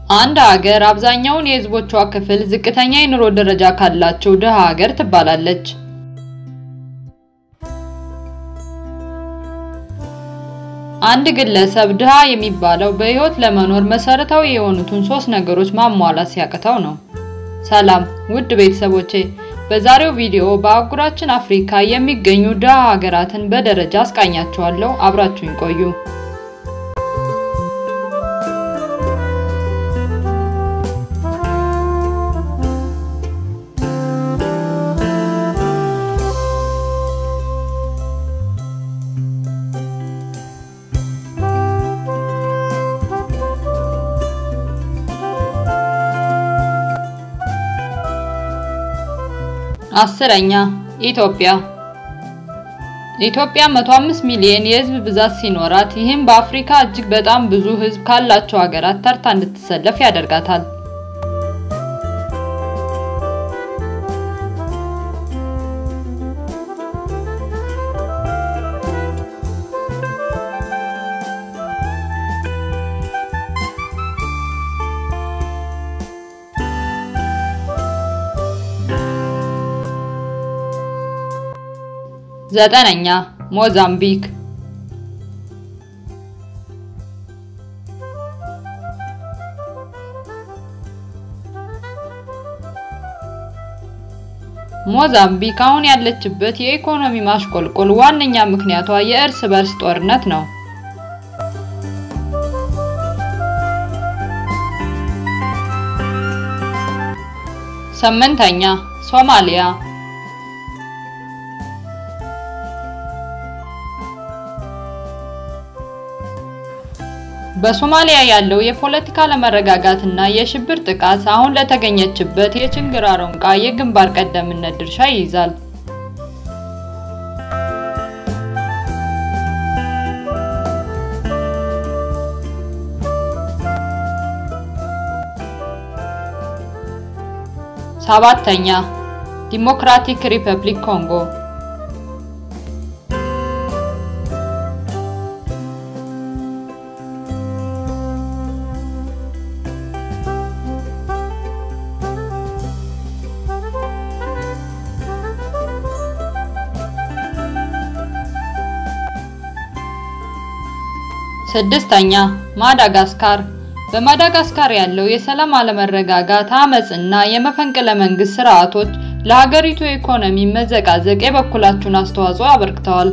አንድ ሀገር አብዛኛውን የሕዝቦቿ ክፍል ዝቅተኛ የኑሮ ደረጃ ካላቸው ድሃ ሀገር ትባላለች። አንድ ግለሰብ ድሃ የሚባለው በሕይወት ለመኖር መሰረታዊ የሆኑትን ሶስት ነገሮች ማሟላት ሲያቅተው ነው። ሰላም ውድ ቤተሰቦቼ፣ በዛሬው ቪዲዮ በአህጉራችን አፍሪካ የሚገኙ ድሃ ሀገራትን በደረጃ አስቃኛችኋለሁ። አብራችሁኝ ቆዩ። አስረኛ ኢትዮጵያ። ኢትዮጵያ 105 ሚሊዮን የህዝብ ብዛት ሲኖራት ይህም በአፍሪካ እጅግ በጣም ብዙ ህዝብ ካላቸው ሀገራት ተርታ እንድትሰለፍ ያደርጋታል። ዘጠነኛ ሞዛምቢክ። ሞዛምቢክ አሁን ያለችበት የኢኮኖሚ ማሽቆልቆል ዋነኛ ምክንያቷ የእርስ በርስ ጦርነት ነው። ስምንተኛ ሶማሊያ። በሶማሊያ ያለው የፖለቲካ አለመረጋጋት እና የሽብር ጥቃት አሁን ለተገኘችበት የችግር አረንቋ የግንባር ቀደምትነት ድርሻ ይይዛል። ሰባተኛ ዲሞክራቲክ ሪፐብሊክ ኮንጎ ስድስተኛ ማዳጋስካር። በማዳጋስካር ያለው የሰላም አለመረጋጋት፣ አመጽ እና የመፈንቅለ መንግስት ስርዓቶች ለሀገሪቱ ኢኮኖሚ መዘቃዘቅ የበኩላቸውን አስተዋጽኦ አበርክተዋል።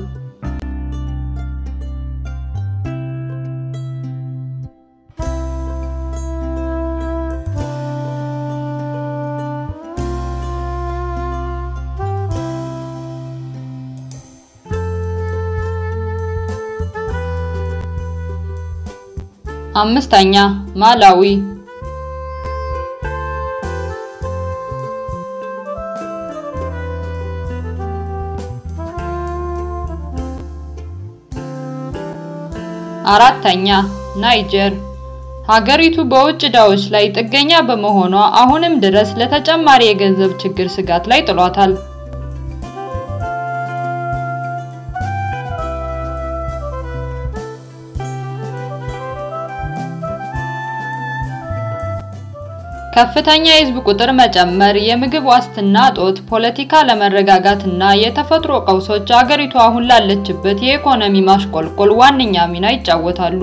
አምስተኛ ማላዊ። አራተኛ ናይጀር። ሀገሪቱ በውጭ ዕዳዎች ላይ ጥገኛ በመሆኗ አሁንም ድረስ ለተጨማሪ የገንዘብ ችግር ስጋት ላይ ጥሏታል። ከፍተኛ የህዝብ ቁጥር መጨመር፣ የምግብ ዋስትና እጦት፣ ፖለቲካ አለመረጋጋት እና የተፈጥሮ ቀውሶች አገሪቱ አሁን ላለችበት የኢኮኖሚ ማሽቆልቆል ዋነኛ ሚና ይጫወታሉ።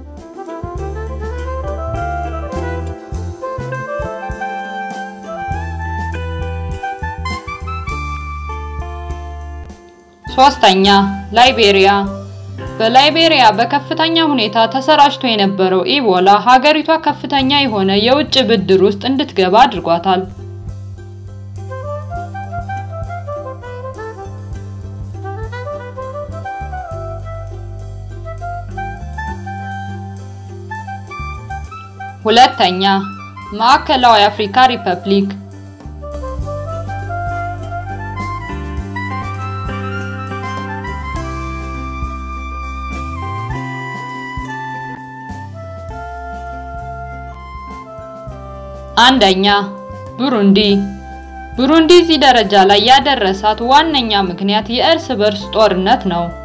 ሶስተኛ ላይቤሪያ። በላይቤሪያ በከፍተኛ ሁኔታ ተሰራጭቶ የነበረው ኢቦላ ሀገሪቷ ከፍተኛ የሆነ የውጭ ብድር ውስጥ እንድትገባ አድርጓታል። ሁለተኛ ማዕከላዊ አፍሪካ ሪፐብሊክ አንደኛ ቡሩንዲ። ቡሩንዲ እዚህ ደረጃ ላይ ያደረሳት ዋነኛ ምክንያት የእርስ በርስ ጦርነት ነው።